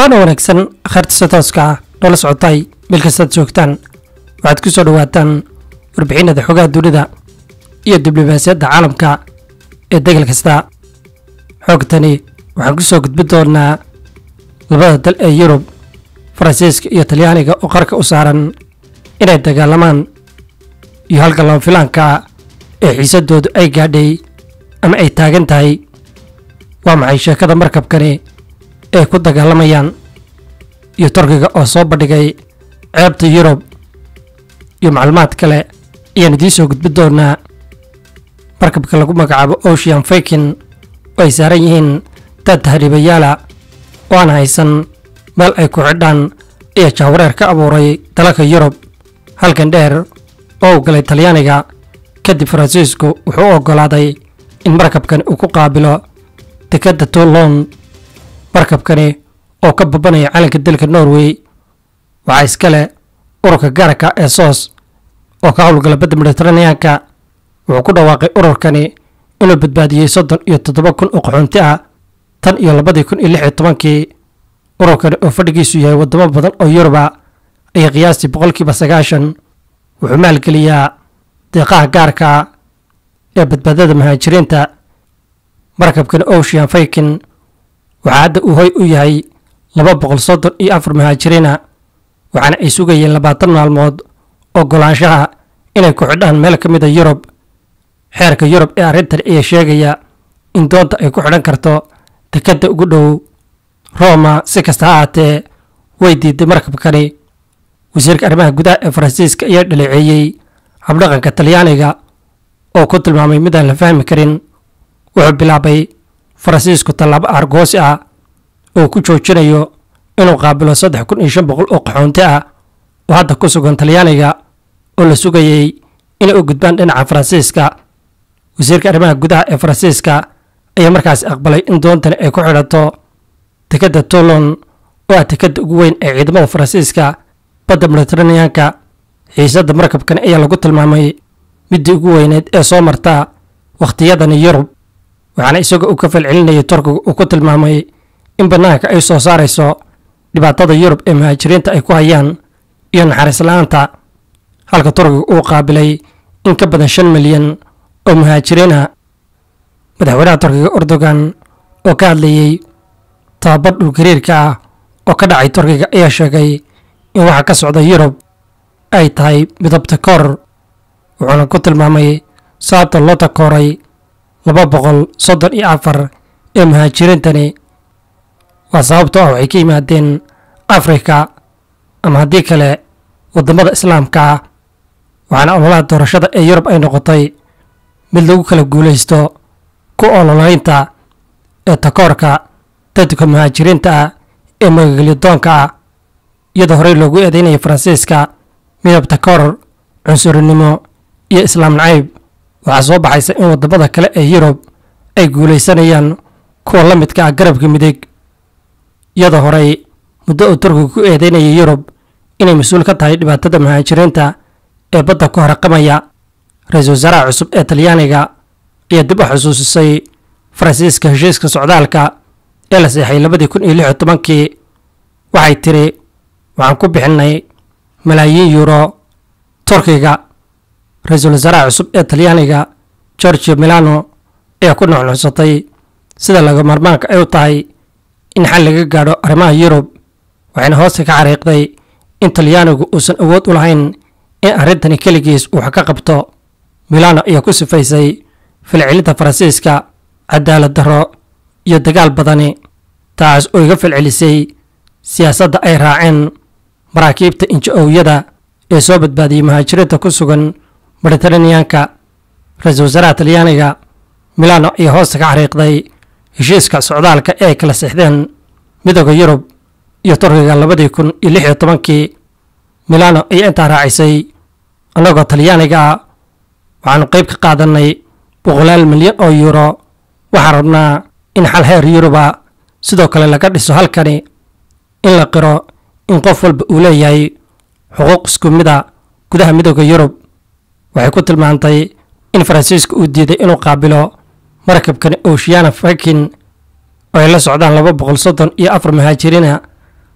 waana wanaagsan khayrtisa tooska ah noola socotay meel kastaad joogtaan waxaad ku soo dhowaataan warbixinada xogaha dunida iyo diblomaasiyadda caalamka ee degal kasta xoogtani waxaan ku soo gudbin doonaa labada dal ee yurub faransiiska iyo talyaaniga oo qarka u saaran inay dagaalamaan iyo halka lama filaanka ee xiisadoodu ay gaadhay ama ay taagan tahay waa maxay sheekada markabkani ay ku dagaalamayaan iyo turkiga oo soo bandhigay ceebta yurub iyo macluumaad kale ayaan idiin soo gudbin doonaa markabka lagu magacaabo ocean fakin oo ay saaran yihiin dad tahriibayaala oo aan haysan meel ay ku xidhaan ayaa jahwareer ka abuuray dalalka yurub halkan dheer oo u galay talyaaniga kadib faransiisku wuxuu u oggolaaday in markabkani uu ku qaabilo dekedda toulon markabkani oo ka babanaya calanka dalka norway waxaa iskale ururka gaarka ee soos oo ka howlgala badda mediteraneanka wuxuu ku dhawaaqay ururkani inuu badbaadiyey soddon iyo toddoba kun oo qaxoonti ah tan iyo labadii kun iyo lix iyo tobankii ururkani oo fadhigiisu yahay waddamo badan oo yuruba ayaa qiyaastii boqolkiiba sagaashan wuxuu maalgeliyaa deeqaha gaarka ee badbaadada muhaajiriinta markabkani ocean faykin waxaa hadda uu hoy u yahay laba boqol soddon iyo afar muhaajiriina waxaana ay sugayeen labaatan maalmood ogolaanshaha inay ku xidhaan meel ka mida yurub xeerka yurub ee arrintan ayaa sheegaya in doonta ay ku xidhan karto dekedda ugu dhow roma si kasta ha ahaatee way diiday markabkani wasiirka arrimaha gudaha ee faransiiska ayaa dhaleeceeyey habdhaqanka talyaaniga oo ku tilmaamay midaan la fahmi karin wuxuu bilaabay faransiisku tallaabo argoosi ah oo ku joojinayo inuu qaabilo saddex kun iyo shan boqol oo qaxoonti ah oo hadda ku sugan talyaaniga oo la sugayey inay u gudbaan dhinaca faransiiska wasiirka arrimaha gudaha ee faransiiska ayaa markaasi aqbalay in doontani ay ku xidhato dekedda toulon oo ah dekedda ugu weyn ee ciidamada faransiiska badda mediteraneanka xiisadda markabkani ayaa lagu tilmaamay middii ugu weyneed ee soo marta wakhtiyadani yurub waxaana isagoo uu ka falcelinayay turkiga uu ku tilmaamay in bannaanka ay soo saarayso dhibaatada yurub ee muhaajiriinta ay ku hayaan iyo naxariis la-aanta halka turkiga uu qaabilay in ka badan shan milyan oo muhaajiriina madaxweynaha turkiga erdogan oo ka hadlayey tababar dhulgariirka ah oo ka dhacay turkiga ayaa sheegay in waxa ka socda yurub ay tahay midabta koor wuxuuna ku tilmaamay sababta loo takooray laba boqol soddon iyo afar ee muhaajiriintani waa sababtoo ah waxay ka yimaadeen afrika ama haddii kale waddamada islaamka ah waxaana ololaha doorashada ee yurub ay noqotay mid lagu kala guulaysto ku ololaynta ee takoorka dadka muhaajiriinta ah ee magagelyadoonka ah iyadoo horey loogu eedeynayay faransiiska midab takoor cunsurinimo iyo islaam nacayb waxaa soo baxaysa in waddamada kale ee yurub ay guulaysanayaan kuwa la midka ah garabka midig iyadoo horey muddo uu turkiga ku eedeynayay yurub inay mas-uul ka tahay dhibaatada muhaajiriinta ee badda ku haraqamaya ra-iisul wasaaraha cusub ee talyaaniga ayaa dib u xusuusisay faransiiska heshiiska socdaalka ee la seexay labadii kun iyo lix iyo tobankii waxay tiri waxaan ku bixinnay malaayiin yuuro turkiga ra-iisul wasaaraha cusub ee talyaaniga georgio milano ayaa ku nuxnuxsatay sida laga marmaanka ay u tahay in xal laga gaadho arrimaha yurub waxayna hoosta ka xariiqday in talyaanigu uusan awood u lahayn in arrintani keligiis uu wax ka qabto milano ayaa ku sifaysay falcelinta faransiiska cadaalad darro iyo dagaal badani taas oo iga falcelisay siyaasadda ay raaceen maraakiibta inja-owyada ee soo badbaadiyey muhaajiriinta ku sugan mediteraneanka ra-iisul wasaaraha talyaaniga milano ayaa hoosta ka xariiqday heshiiska socdaalka ee ay kala sixdeen midooda yurub iyo turkiga labadii kun iyo lix iyo tobankii milano ayaa intaa raacisay annagoo talyaaniga ah waxaanu qayb ka qaadanay boqolaal milyan oo yuuro waxaan rabnaa in xal heer yuruba sidoo kale laga dhiso halkani in la qiro in qof walba uu leeyahay xuquuq isku mida gudaha midooda yurub waxay ku tilmaantay in faransiiska uu diiday inuu qaabilo markabkani oceana fakin oo ay la socdaan laba boqol soddon iyo afar muhaajiriina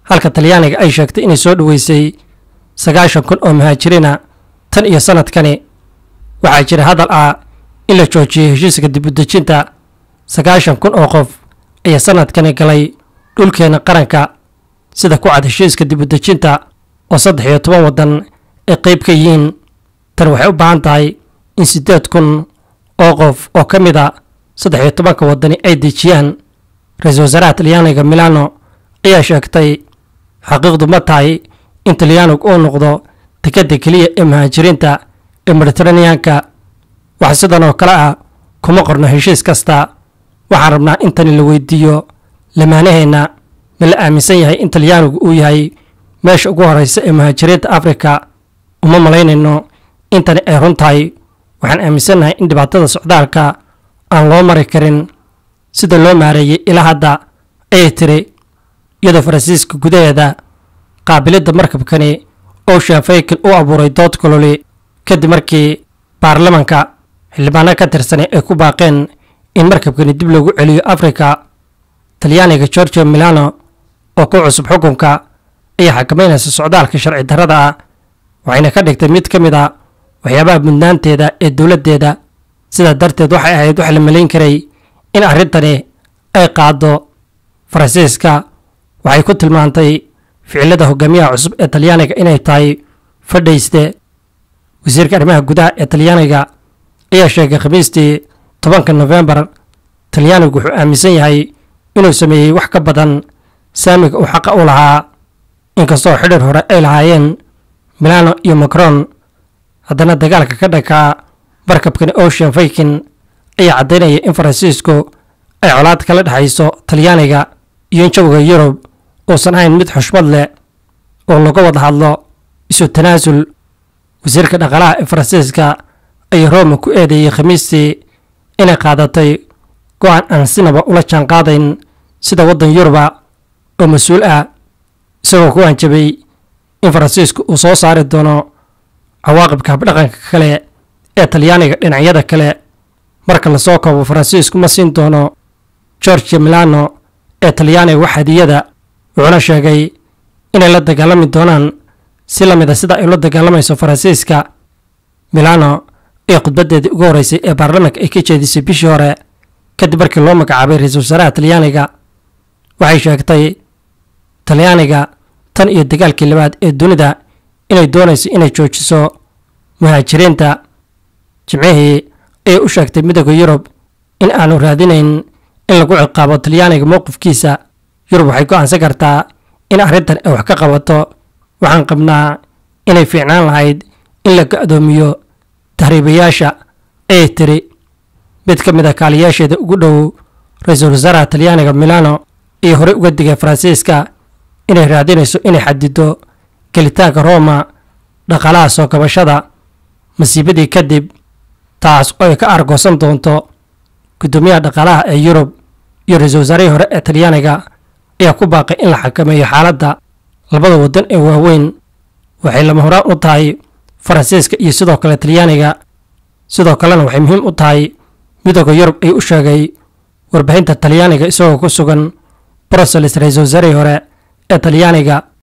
halka talyaaniga ay sheegtay inay soo dhoweysay sagaashan kun oo muhaajiriina tan iyo sannadkani waxaa jira hadal ah in la joojiyey heshiiska dibudejinta sagaashan kun oo qof ayaa sannadkani galay dhulkeena qaranka sida ku cad heshiiska dibudejinta oo saddex iyo toban waddan ay qayb ka yihiin tan waxay u baahan tahay in siddeed kun oo qof oo ka mid a saddex iyo tobanka waddani ay dejiyaan ra-iisul wasaaraha talyaaniga milano ayaa sheegtay xaqiiqdu ma tahay in talyaanigu uu noqdo dekadda keliya ee muhaajiriinta ee mediteraneanka wax sidan oo kale ah kuma qorno heshiis kasta waxaan rabnaa in tani la weydiiyo lamaanaheenna ma la aaminsan yahay in talyaanigu uu yahay meesha ugu horreysa ee muhaajiriinta afrika uma malaynayno in tani ay run tahay waxaan aaminsannahay in dhibaatada socdaalka aan loo mari karin sida loo maareeyey ilaa hadda ayay tiri iyadoo faransiiska gudaheeda qaabilidda markabkani ocean faykin u abuuray dood kololi kadib markii baarlamanka xildhibaano ka tirsanay ay ku baaqeen in markabkani dib loogu celiyo afrika talyaaniga georgia milano oo ku cusub xukunka ayaa xakameynaysa socdaalka sharci darrada ah waxayna ka dhigtay mid ka mid a waxyaabaha mudnaanteeda ee dowladdeeda sidaa darteed waxay ahayd wax la malayn karay in arrintani ay qaaddo faransiiska waxay ku tilmaantay ficilada hogaamiyaha cusub ee talyaaniga inay tahay fadhayste wasiirka arrimaha gudaha ee talyaaniga ayaa sheegay khamiistii tobanka nofembar talyaanigu wuxuu aaminsan yahay inuu sameeyey wax ka badan saamiga uu xaqa u lahaa inkastoo xidhir hore ay lahaayeen milano iyo macron haddana dagaalka ka dhankaa markabkani ocean faykin ayaa caddaynaya in faransiisku ay colaad kala dhexayso talyaaniga iyo in jawiga yurub uusan ahayn mid xushmad leh oo laga wada hadlo isu tanaasul wasiirka dhaqaalaha ee faransiiska ayaa roma ku eedeeyey khamiistii inay qaadatay go-aan aan sinaba ula jaanqaadayn sida waddan yuruba oo mas-uul ah isagoo ku hanjabay in faransiisku uu soo saari doono cawaaqibka habdhaqanka kale ee talyaaniga dhinacyada kale marka lasoo koobo faransiisku ma siin doono georgia milano ee talyaaniga wax hadiyada wuxuuna sheegay inay la dagaalami doonaan si la mid a sida ay ula dagaalamayso faransiiska milano ee khudbaddeedii ugu horreysay ee baarlamaanka ay ka jeedisay bishii hore kadib markii loo magacaabay ra-iisul wasaaraha talyaaniga waxay sheegtay talyaaniga tan iyo dagaalkii labaad ee dunida inay doonayso inay joojiso muhaajiriinta jimcihii ayay u sheegtay midooda yurub in aanu raadinayn in lagu ciqaabo talyaaniga mowqifkiisa yurub waxay go'aansan kartaa in arrintan ay wax ka qabato waxaan qabnaa inay fiicnaan lahayd in la ga'doomiyo tahriibayaasha ayay tiri mid ka mid a kaaliyaasheeda ugu dhow ra-iisul wasaaraha talyaaniga milano iyo horey uga digay faransiiska inay raadinayso inay xadido gelitaanka roma dhaqaalaha soo kabashada masiibadii kadib taas oo ay ka argoosan doonto guddoomiyaha dhaqaalaha ee yurub iyo ra-iisul wasaarihii hore ee talyaaniga ayaa ku baaqay in la xakameeyo xaaladda labada waddan ee waaweyn waxay lama horaan u tahay faransiiska iyo sidoo kale talyaaniga sidoo kalena waxay muhiim u tahay midooda yurub ay u sheegay warbixinta talyaaniga isagoo ku sugan brussels ra-iisul wasaarihii hore ee talyaaniga